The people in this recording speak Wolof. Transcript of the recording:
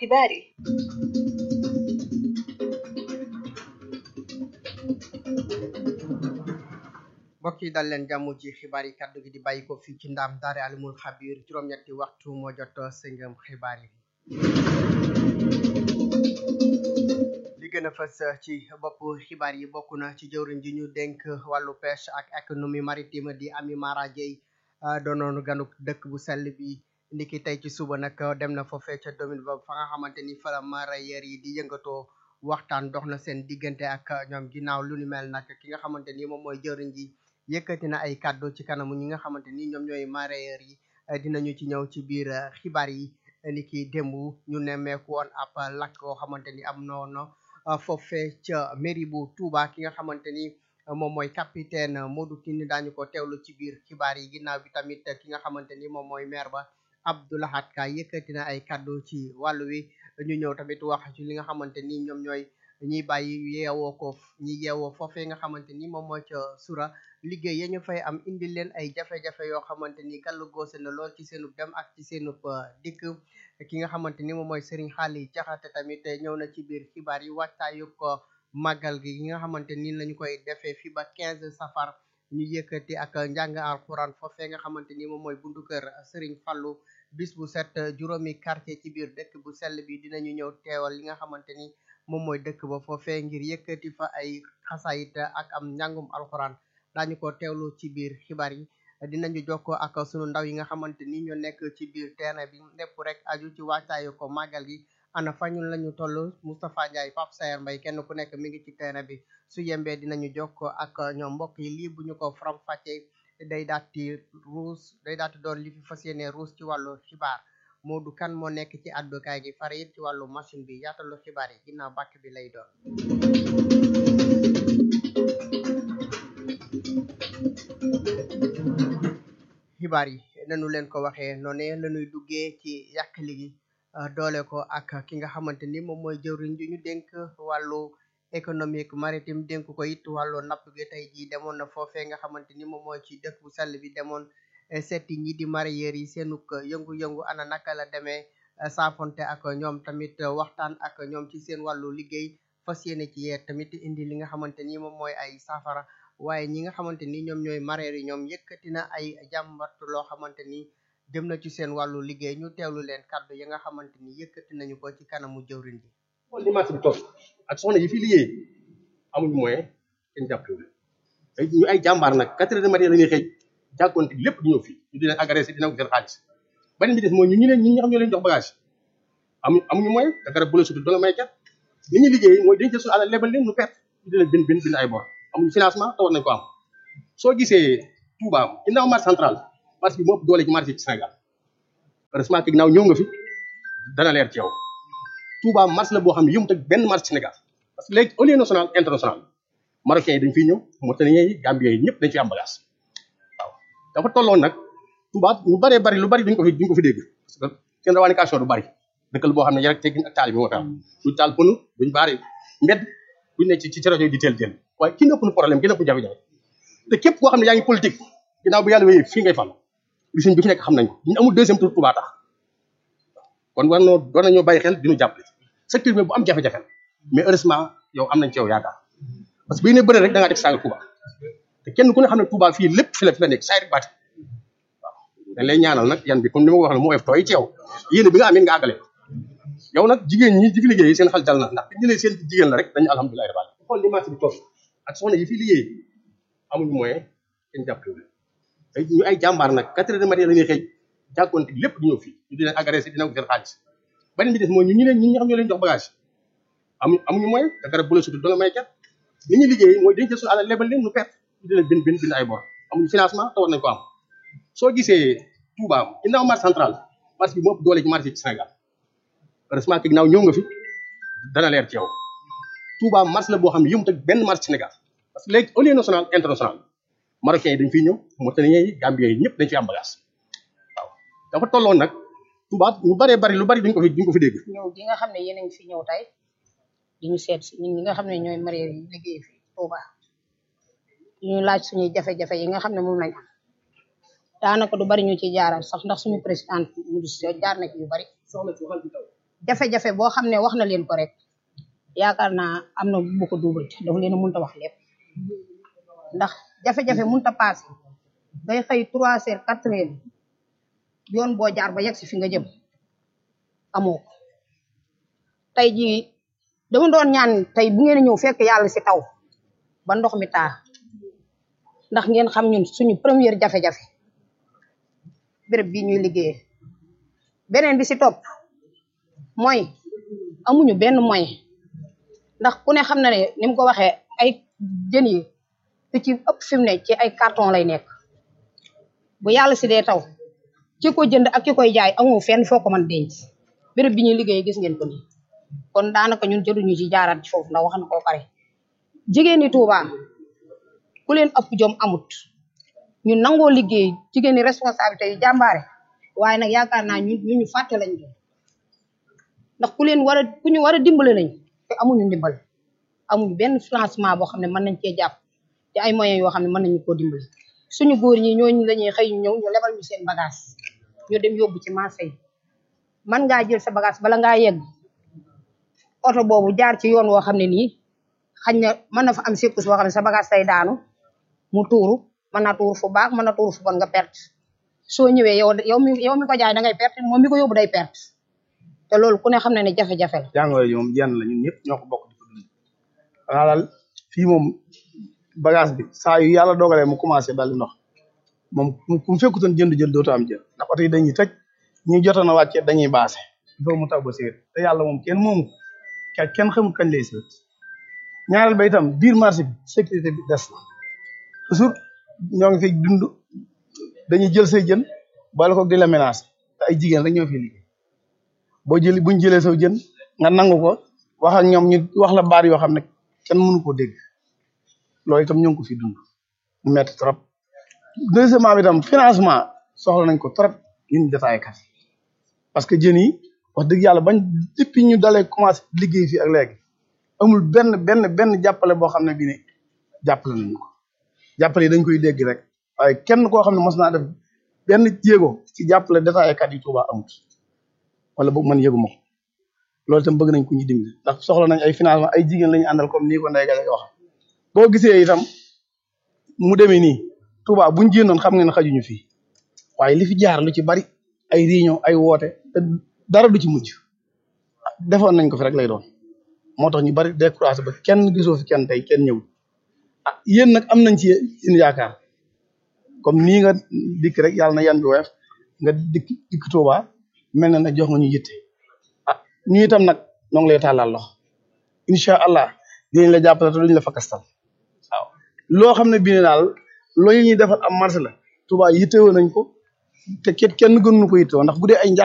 xibaar yi mbokk yi dal leen jàmm ci xibaar yi kaddu gi di bàyyi ko fii ci ndaam daare alimul xabir juróom-ñetti waxtu moo jot sëngam xibaar yi li gën a fës ci bopp xibaar yi bokk na ci jëwriñ ji ñu dénk wàllu pêche ak économie maritime di Ami Mara Dieye doonoon ganuk dëkk bu sell bi ndiki tey ci suba nag dem na foofee ca domaine ba fa nga xamante ni fa la mareyeur yi di yëngatoo waxtaan dox na seen diggante ak ñoom ginnaaw lu ni mel nag ki nga xamante ni moom mooy jëwriñ ji yëkkati na ay kàddu ci kanamu ñi nga xamante ni ñoom ñooy mareyeur yi dinañu ci ñëw ci biir xibaar yi ni ki démb ñu nemmeeku woon ab lakk koo xamante ni am noonu foofee ca mairie bu Touba ki nga xamante ni moom mooy capitaine Modou Tine daañu ko teewlu ci biir xibaar yi ginnaaw bi tamit ki nga xamante ni moom mooy maire ba Abdoulahat Ka yëkkati na ay kàddu ci wàllu wi ñu ñëw tamit wax ci li nga xamante ni ñoom ñooy ñiy bàyyi yeewoo ko ñi yeewoo foofee nga xamante ni moom mooy ca sura liggéey ya ñu fay am indi leen ay jafe-jafe yoo xamante ni gàllu goose na lool ci seenub dem ak ci seenub dikk ki nga xamante ni moom mooy Serigne Xaali Jaxate tamit ñëw na ci biir xibaar yi wàccaayu ko màggal gi yi nga xamante ni lañu koy defee fi ba 15 safar ñu yëkkati ak njàng alxuraan foofee nga xamante ni moom mooy buntu kër Serigne Fallou bis bu set juróomi quartier ci biir dëkk bu sell bi dinañu ñëw teewal li nga xamante ni moom mooy dëkk ba foofee ngir yëkkati fa ay xasayit ak am njàngum alxuraan daañu ko teewlu ci biir xibaar yi dinañu jokkoo ak sunu ndaw yi nga xamante ni ñoo nekk ci biir terrain bi lépp rek aju ci wàccaayu ko màggal gi ana fañun lañu toll Moustapha Ndiaye Pape Sayer Mbaye kenn ku nekk mi ngi ci terrain bi su yembee dinañu jokkoo ak ñoom mbokk yi lii bu ñu ko faram fàccee day daati ruus day daati doon li fi fas yéene ruus ci wàllu xibaar Modou kan moo nekk ci àddukaay gi fare it ci wàllu machine bi yaatalu xibaar yi ginnaaw bàkk bi lay doon xibaar yi nanu leen ko waxee noonu lañuy duggee ci yàqali gi doole ko ak ki nga xamante ni moom mooy jëwriñ ji ñu dénk wàllu économique maritime dénk ko it wàllu napp gi tey jii demoon na foofee nga xamante ni moom mooy ci dëkk bu sell bi demoon seeti ñi di mareyeur yi seenuk yëngu-yëngu ana naka la demee saafonte ak ñoom tamit waxtaan ak ñoom ci seen wàllu liggéey fas yéene ci yee tamit indi li nga xamante ni moom mooy ay saafara waaye ñi nga xamante ni ñoom ñooy mareyeur yi ñoom yëkkati na ay jàmbat loo xamante ni jëm na ci seen wàllu liggéey ñu teewlu leen kàddu yi nga xamante ni yëkkati nañu ko ci kanamu jëwriñ ji xool ni marché bi toll ak soxna yi fi liggéey amuñu moyen kenn jàppale ay ñu ay jàmbaar nag quatre heures de matin la ñuy xëy jàkkoonte lépp di ñëw fii ñu di leen agressé dina ko seen xaalis beneen bi des mooy ñu ñu leen ñi nga xam ñoo leen jox bagage amuñu amuñu moyen te garab bu la sutul danga may ket li ñuy liggéey mooy dañ jël suñu alal lebal leen ñu perte ñu di leen bind bind bind ay bor amuñu financement te war nañ ko am soo gisee Touba ginnaaw marché central marché bi moo ëpp doole ci marché ci Sénégal heureusement que ginnaaw ñëw nga fi dana leer ci yow Touba marché la boo xam ne yëmut ak benn marché Sénégal parce que léegi au lieu national international marocains yi dañ fiy ñëw Mauritaniens yi Gambiens yi ñëpp dañ fi am bagage waaw dafa tolloon nag Touba ñu bëree bëri lu bëri duñ ko fi duñ ko fi dégg parce que seen revendication du bëri dëkkal boo xam ne rek teggin ak taali bi moo fi am duñ taal pënu duñ baari mbedd duñ ne ci ci rajo yi di teel teel waaye ki nëpp nu problème ki nëpp jafe-jafe te képp koo xam ne yaa ngi politique ginnaaw bu yàlla wéyee fii ngay fal li suñ bi fi nekk xam nañ ko ñu amul deuxième tour Touba tax kon war noo war nañoo bàyyi xel di ñu jàppale secteur bi bu am jafe-jafe mais heureusement yow am nañ ci yow yaakaar parce que bii ne bëre rek da ngaa def saaga Touba te kenn ku ne xam ne Touba fii lépp fi la fi la nekk saa rek baati waaw dañ lay ñaanal nag yan bi comme ni ma ko waxee moo ef tooy ci yow yéen bi nga amee nga àggale yow nag jigéen ñi di fi liggéey seen xel dal na ndax ñu ne seen jigéen la rek dañu alhamdulilah rabbil xool ni marché bi toll ak soxna yi fi liggéey amuñu moyen kenn jàppale ay ñu ay jàmbaar nag quatre heures de matin la ñuy xëy jàkkoonte lépp di ñëw fii ñu di leen agressé dina ko seen xaalis beneen bi des mooy ñu ñu leen ñi nga xam ñoo leen jox bagage amuñu amuñu moyen te garab bu la sutul danga may ket li ñuy liggéey mooy dañ jël suñu alal lebal leen ñu perte ñu di leen bind bind bind ay bor amuñu financement te war nañ ko am soo gisee Touba ginnaaw marché central marché bi moo ëpp doole ci marché ci Sénégal heureusement que ginnaaw ñëw nga fi dana leer ci yow Touba marché la boo xam ne yëmut ak benn marché Sénégal parce que léegi au lieu national international marocains yi dañ fiy ñëw Mauritaniens yi Gambiens yi ñëpp dañ fi am bagage waaw dafa tolloon nag Touba ñu bëree bëri lu bëri duñ ko fi duñ ko fi dégg ñëw gi nga xam ne yéen a ngi fi ñëw tey di ñu seet si ñun ñi nga xam ne ñooy mareyeur yi liggéey fi Touba ñu laaj suñuy jafe-jafe yi nga xam ne moom lañ am daanaka du bari ñu ci jaaral sax ndax suñu président mu jaar na ci yu bari jafe-jafe boo xam ne wax na leen ko rek yaakaar naa am na bu ko duubal dafa leen a mënta wax lépp ndax jafe-jafe mënta paase ngay xëy trois heures quatre heures yoon boo jaar ba yegg si fi nga jëm amoo ko tey jii dama doon ñaan tey bu ngeen ñëw fekk yàlla si taw ba ndox mi taa ndax ngeen xam ñun suñu première jafe-jafe béréb bii ñuy liggéeyee beneen bi si topp mooy amuñu benn moyen ndax ku ne xam na ne ni mu ko waxee ay jën yi lu ci ëpp fi mu ne ci ay carton lay nekk bu yàlla si dee taw ki ko jënd ak ki koy jaay amoo fenn foo ko mën denc béréb bi ñuy liggéey gis ngeen ko nii kon daanaka ñun jëruñu ci jaaraat ci foofu ndax wax na ko pare jigéen ñi Tuuba ku leen ëpp jom amut ñu nangoo liggéey jigéen ñi responsabilité yu jàmbaare waaye nag yaakaar naa ñu ñu ñu fàtte lañ doon ndax ku leen war a ku ñu war a dimbale lañ te amuñu ndimbal amuñu benn financement boo xam ne mën nañ cee jàpp te ay moyens yoo xam ne mën nañu koo dimbali suñu góor ñi ñooñu lañuy xëy ñu ñëw ñu lebal ñu seen bagage ñu dem yóbbu ci marché yi man ngaa jël sa bagage bala ngaa yegg oto boobu jaar ci yoon woo xam ne nii xañ na mën na fa am sekkus boo xam ne sa bagage tay daanu mu tuuru mën na tuuru fu baax mën na tuuru fu bon nga perte soo ñëwee yow yow mi yow mi ko jaay da ngay perte moom mi ko yóbbu day perte te loolu ku ne xam ne ne jafe-jafe la jàngoro ji moom jenn la ñun ñëpp ñoo ko bokk di ko dund xanaa daal fii moom bagage bi saa yu yàlla dogalee mu commencé dal di ndox moom ku mu fekkutoon jënd jël dootu am jël ndax oto yi dañuy tëj ñi jotoon a wàcce dañuy baase il faut mu taw ba séet te yàlla moom kenn moomu ko kenn xamul kañ lay séet ñaareel ba itam biir marché bi sécurité bi des na toujours ñoo ngi fi dund dañuy jël say jën boole ko di la menacer te ay jigéen rek ñoo fi liggéey boo jëli buñ jëlee saw jën nga nangu ko wax ak ñoom ñu wax la baat yoo xam ne kenn mënu koo dégg loolu itam ñoo ngi ko fi dund mu metti trop deuxièmement bi itam financement soxla nañ ko trop ñun détaillé kat parce que jën yi wax dëgg yàlla bañ depuis ñu dalee commencé liggéey fii ak léegi amul benn benn benn jàppale boo xam ne bii ne jàppale nañu ko jàppale yi dañ koy dégg rek waaye kenn koo xam ne mos naa def benn jéego ci jàppale détaillé kat yi Tuuba amut wala boog man yëguma ko loolu itam bëgg nañ ko ñu dimbali ndax soxla nañ ay financement ay jigéen la ñu àndal comme nii ko Ndeye Gale wax boo gisee itam mu demee nii Touba buñ jénnoon xam ngeen xajuñu fii waaye li fi jaar lu ci bari ay réunion ay woote te dara du ci mujj defoon nañ ko fi rek lay doon moo tax ñu bari découragé ba kenn gisoo fi kenn tey kenn ñëw ah yéen nag am nañ ci yéen yaakaar comme nii nga dikk rek yàlla na yan bi weef nga dikk dikk Touba mel na ne jox nga ñu yitte ah ñu itam nag noo ngi lay tàllal loxo incha allah dinañ la jàppale te duñ la fakastal waaw loo xam ne bii ne daal loolu ñuy defal am marché la Touba yittewoo nañ ko te kenn gënuñu ko yittewoo ndax bu dee ay njàq